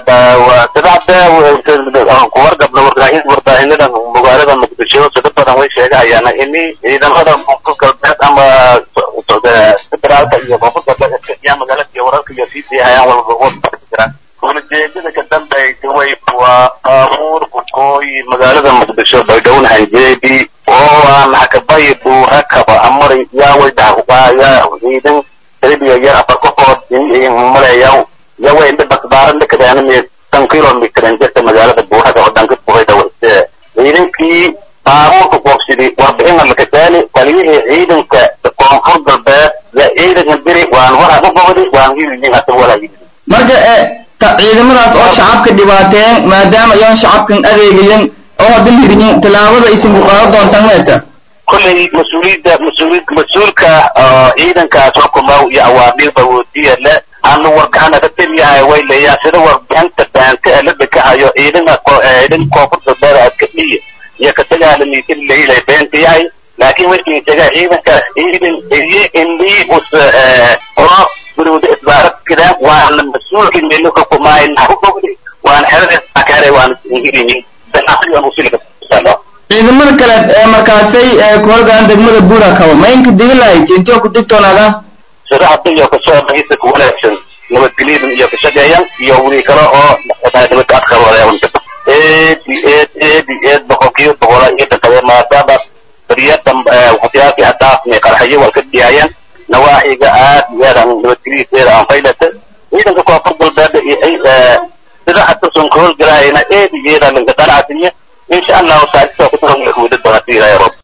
sadexda kuwargabna warbaahinada magaalada muqdisho sida badan way sheegahayaan ini ciidamada koonfur galbeed ama federaalka iyo koonfur galbeed yaa magaalada iyo wararka iyo sii siihayaan walba jiraan ujeedada ka dambaysa way waa baabuur bukooyi magaalada muqdisho baydhowna hanjeedi oo aan hakabayi buurakaba amari yaa way dhahuqaaya ciidan talibiya yar afar qofood maleeyaw ya way dhibasbaaran dhakadaanime tan kilomitr jirta magaalada buurada oo dhanka buhayda wayse ciidankii baabuurka qoobsidi warbixin lakataali taliyihii ciidanka koonfur galbeed ya ciidanka diri waan waraa u bogdi waan hiiyin hata walaa marka ciidamadaas oo shacabka dhibaateen maadaama ayaan shacabkan adeegayan oo haddan hirinin tallaabada aysan ku qaadan doontaan meeta kolley mas-uuliyadda mas-uuliyad mas-uulka ciidankaas xukumow iyo awaamiirba woodiya le aanu wargaxana ka teliyahay way leeyahan sida warbixinta baanta ee la dekahayo ciidanka ciidan koonfur galbeed adkadhiya iyo katagaala miitin leilay beenta yahay laakiin markii taga ciidankaas ciidan iyo indii us qoro gurwada isbaarak kidaan waana mas-uulkii meelo xukumaay naxubogdi waana xerada akare waana hirinin danaasiyan usilka ciidamada kale ee markaasay ku horgaan degmada buura kabo ma inka digi lahayd intee ku digtoonaada sida hadda iyo kasoo dhageysa ku wanaagsan nabadgelyadan iyo ka shaqeeyan iyo weli kale oo nabad adkaroodee eed eed eed eed boqolkiiba boqola iyo dhakade maadaama bariyada waxyaabkii hadaafnay qarxayo walka dhiyaayeen nawaaxiga aad iyo aad aan nabadgelyiseeda aan faylata ciidanka koonfur galbeed sida hadda son ka howlgalahayna eed iyo eed aan lanka qanacsinya insha allahu saalisa ku taran wada doonaa